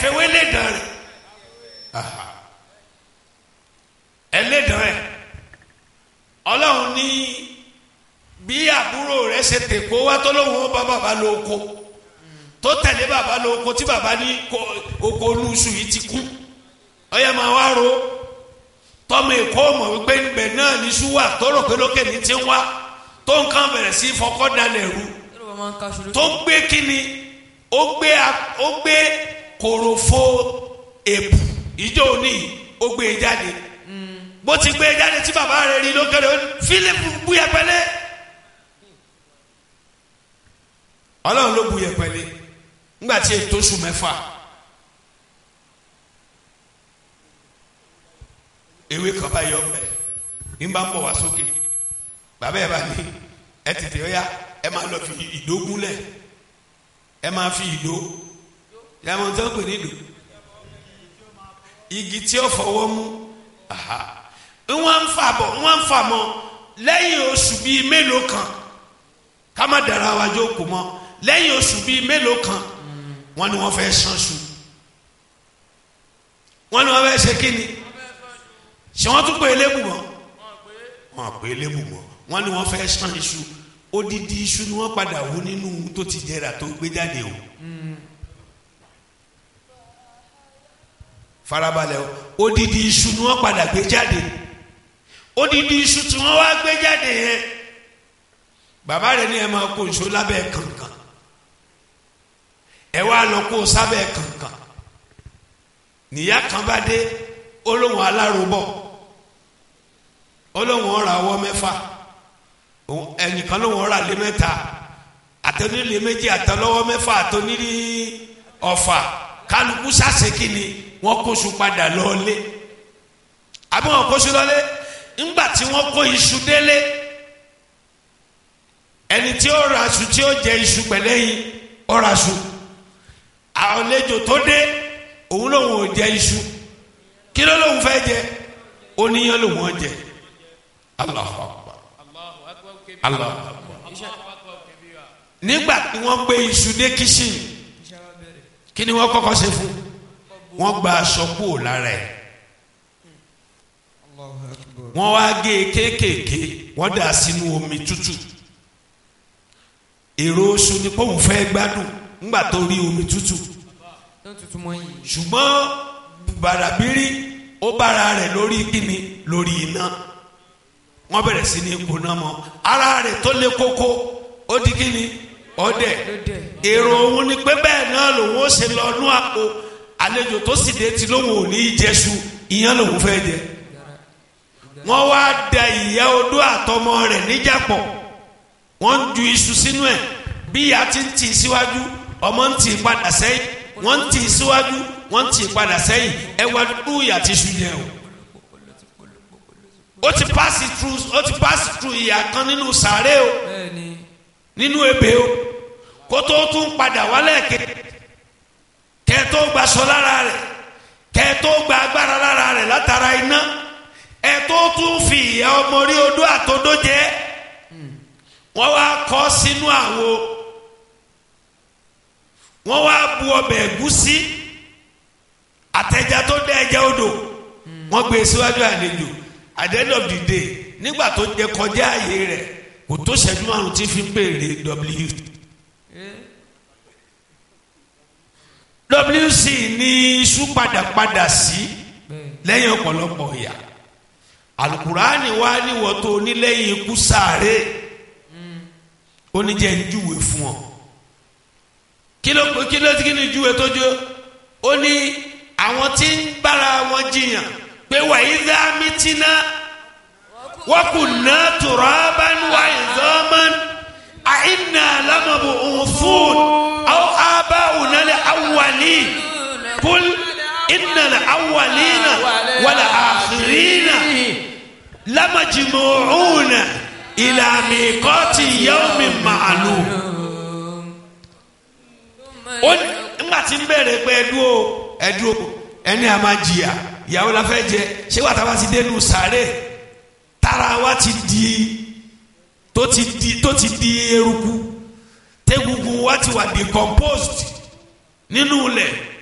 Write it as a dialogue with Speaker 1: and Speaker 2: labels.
Speaker 1: fẹ́ wé lédàn rẹ̀ Aha. ẹlẹ́dàn rẹ̀ ọlọ́run ní bí àbúrò rẹ̀ ṣe tèkó wá tó lóun ó bá bàbá lóko tó tẹ̀lé bàbá lóko tí bàbá ní ko- oko olúṣù yìí ti kú ọyẹ máa wá ro tọmọ èkó mọ̀ wípé níbẹ̀ náà ní ṣúwà tó rò pé lókè ní ti ń wá tó nǹkan bẹ̀rẹ̀ sí fọkọ́ dalẹ̀ rú
Speaker 2: Yorùbá máa ń kaṣu lójú.
Speaker 1: tó gbé kíni ó gbé a- ó gbé kòròfo èbù ìjọ òní ó gbé e jáde bó ti gbé e jáde tí bàbá rẹ̀ rí lókèrè ó ní Fílípù bu yẹpẹlẹ Ọlọ́run ló bu yẹpẹlẹ ńgbà tí ètò oṣù mẹ́fà ewé kan bá yọ ọbẹ ní bá ń bọ̀ wá sókè bàbá yẹn bá ní ẹ tètè ọyá ẹ máa lọ fi ìdó gúnlẹ̀ ẹ máa fi ìdó ẹ máa tán pè ní ìdó igi tí ó fọwọ́ mú aha wọ́n ń fà bọ̀ wọ́n ń fà mọ́ lẹ́yìn oṣù bíi mélòó kan ká má dara wa jókòó mọ́ lẹ́yìn oṣù bíi mélòó kan wọ́n ní wọ́n fẹ́ sanṣu wọ́n ní wọ́n fẹ́ ṣe kí ni ṣé wọ́n tún pè é lébù mọ́ wọ́n pè é lébù mọ́ wọ́n ní wọ́n fẹ́ san iṣu odidi iṣu ni wọ́n padà wú nínú tó ti jẹrà tó gbé jáde o. farabalẹ̀ o odidi iṣu ni wọ́n padà gbé jáde odidi iṣu tí wọ́n wá gbé jáde yẹn bàbá rẹ̀ ní ẹ máa kó iṣu lábẹ́ kànkàn ẹ wá lọ kó sábẹ́ kànkàn níyà kan bá dé olóhùn alárobọ̀ olóhùn ọ̀rọ̀ àwọ̀ mẹ́fà òun- ẹnìkan lóhùn ọ̀rọ̀ àlẹ́ mẹ́ta àtẹnulẹ̀ méjì àtẹlọ́wọ́ mẹ́fà àtẹnulẹ̀ ọ̀fà kálukú sàṣekì ni wọ́n kóṣù padà lọ́ọ́lé àbí wọ́n kóṣù lọ́lé ńgbà tí wọ́n kó iṣu délé ẹni tí ó ra aṣù tí ó jẹ iṣu pẹ̀lẹ́yìn ó ra aṣù àlejò tó dé òun lòun ò jẹ iṣu kí ló lòun fẹ́ jẹ oníyan lòun ò jẹ Allahu Akbar Allahu Akbar nígbà tí wọ́n gbé iṣu dé kíṣìn kí ni wọ́n kọ́kọ́ ṣe fún wọ́n gba aṣọ kúrò lára ẹ̀ wọ́n wá gé e kéékèèké wọ́n dà sínú omi tútù èrò oṣù ni pọ́ùn fẹ́ gbádùn ńgbà tó rí omi tútù
Speaker 2: tó tutù mọ́ yìí.
Speaker 1: ṣùgbọ́n bàràbírí ó bára rẹ̀ lórí kíni lórí iná wọ́n bẹ̀rẹ̀ sí ní kóná mọ́ ara rẹ̀ tó lé kókó ó di kíni ọdẹ
Speaker 2: Ọdẹ.
Speaker 1: èrò òun ni pé bẹ́ẹ̀ náà lòun ó ṣe lọ nú àpò àlejò tó sì dé ti lóun ò ní í jẹṣu ìyẹn lòun fẹ́ jẹ wọ́n wá da ìyá odó àtọmọ rẹ̀ níjàpọ̀ wọ́n ń ju iṣu sínú ẹ̀ bí ìyá ti ń tì í síwájú ọmọ ń tì í padà sẹ́yìn wọ́n ń tì í síwájú wọ́n ń tì í padà sẹ́yìn ẹ wá dúdú ìyá ti ṣu jẹ o. ó ti pass through ó ti pass through ìyá kan nínú sàárè o
Speaker 2: bẹ́ẹ̀ni
Speaker 1: nínú ebè o kó tó tún padà wálẹ̀ ké kẹ́ tó gbaṣọ lára rẹ̀ kẹ́ tó gba agbára lára rẹ̀ látara iná ẹ tó tún fi ìyá ọmọ rí odó àtodó jẹ wọ́n wá kọ́ sínú àwo wọ́n wá bu ọbẹ̀ ẹ̀gúsí àtẹja tó dẹ ẹja odò wọ́n gbé e síwájú àlejò at the end of the day nígbà tó jẹ kọjá ààyè rẹ̀ kò tó ṣẹ́jú márùn tí fi ń pèrè w wc ní iṣu padàpadà sí lẹ́yìn ọ̀pọ̀lọpọ̀ ìyà alukurani wa níwọ̀ tó ní lẹ́yìn ikú sáré ó ní jẹ́ njúwe fún ọ kí ló kí ló kí ni júwe tó jó ó ní àwọn tí ń bára wọn jiyàn pé wàyí dá mítínà وكنا ترابا وعظاما أئنا لمبعوثون أو آباؤنا الأولين قل إن الأولين والآخرين لمجموعون إلى ميقات يوم معلوم ó ní nígbà tí ń bẹ̀rẹ̀ pé ẹdúró ẹdúró ẹni a máa jìyà ìyàwó la fẹ́ jẹ ṣé wàá tábà ti dénú sàárè tara wa ti di tó ti di tó ti di eruku tegungun wa ti wà decomposed nínú ilẹ̀